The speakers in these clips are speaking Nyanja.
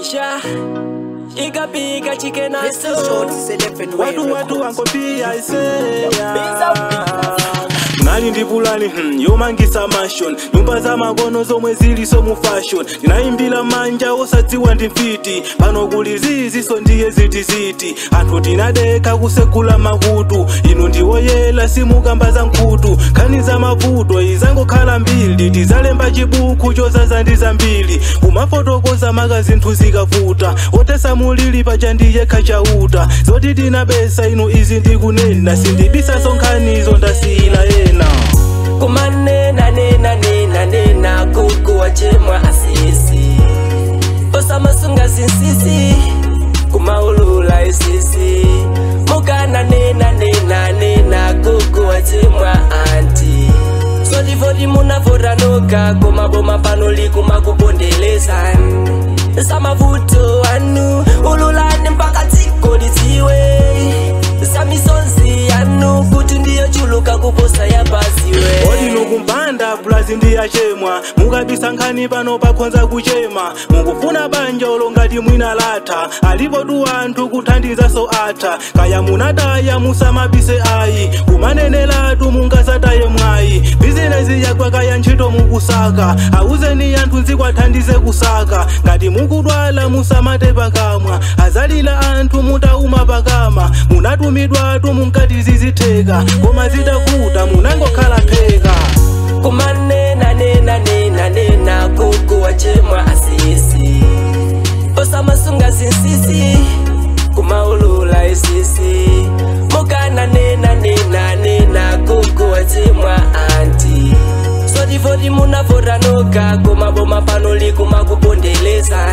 Isha Ikapika chicken and Mr. Shorty said if and when watu watu wankopia iseya Pizza, nali ndipulani hmm, yomangisa mashon nyumba za makono zomwe ziliso mu fashion ndinayimbira manja osadziwa ndi mfiti pano kuli ziziso ndiye zitiziti anthu tinadeka kusekula makutu inu ndiwoyela simukamba za nkhutu nkhani za mavuto izangokhala mbili tizalemba chibuku chozaza ndi zambiri kumafotokoza maka zinthu zikavuta otesa mulili paja ndiyekha chauta zoti tinabesa inu izi ndikunena sindibisaso nkhanizo ndasiyila ena kumanena nena nena nena kuku wachemwa asisi osamasunga zinsisi kumaulula isisi mukana nena nena nena kuku wachemwa anti sotivoti munavotanuka kumaboma panoli kumakupondeleza samavuto anu ululani mpaka dziko lidziwe samisonzi yanu kuti ndiyo chuluka kuposa yapasiwe odino kumpanda bulazi ndiyachemwa mukabisa nkhani pano pakhonza kuchema mukufuna banja olo ngati mwina latha alipo tu anthu kuthandizaso atha kaya munataya musamabise ayi kumanenelatu mungasataye mwayi bizinesi yakwa kaya ntchito mukusaka awuzeni anthu nzikwathandize kusaka ngati mukudwala musamate pakamwa azalila anthu mutauma pakama munatumidwatu munkati zizitheka koma zitavuta munangokhala pheka kumanena nena nena nena kuku wachemwa asisi osamasunga zinsisi kumaulula isisi mukana nena nena nena kuku wachemwa anti sotivoti munavotanuka kumaboma panoli kumakupondeleza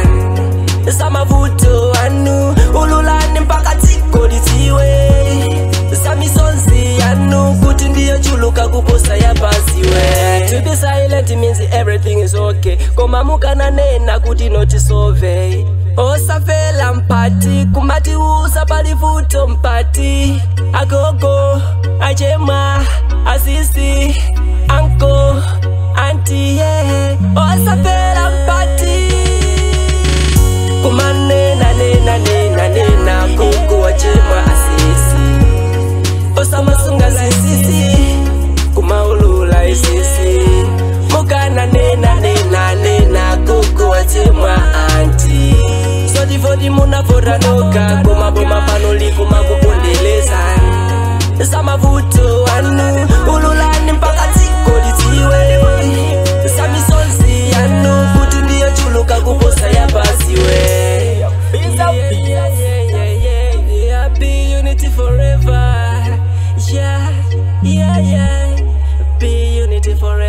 samavuto anu ululani mpaka dziko lidziwe samisonzi yanu kuti ndiyo chuluka kuposa yapasiwe to be silent means everything is okay koma mukananena kuti notisove osafela mpati kumati usa palivuto mpati agogo achemwa asisi anko anti yeah. osafela mpati kumanena nena nena nena kuku wachemwa asisi osamasunga zinsisi kumaulula isisi mukana nena nena nena kuku wachemwa anti sotivoti munavotanuka kumaboma panoli kumakupondeleza samavuto anu ululani mpaka dziko lidziwe samisonzi yanu kuti ndiyo chuluka kuposa yapasiwe Yeah, yeah, yeah, yeah, yeah. Be unity forever. Yeah, yeah, yeah. Be unity forever.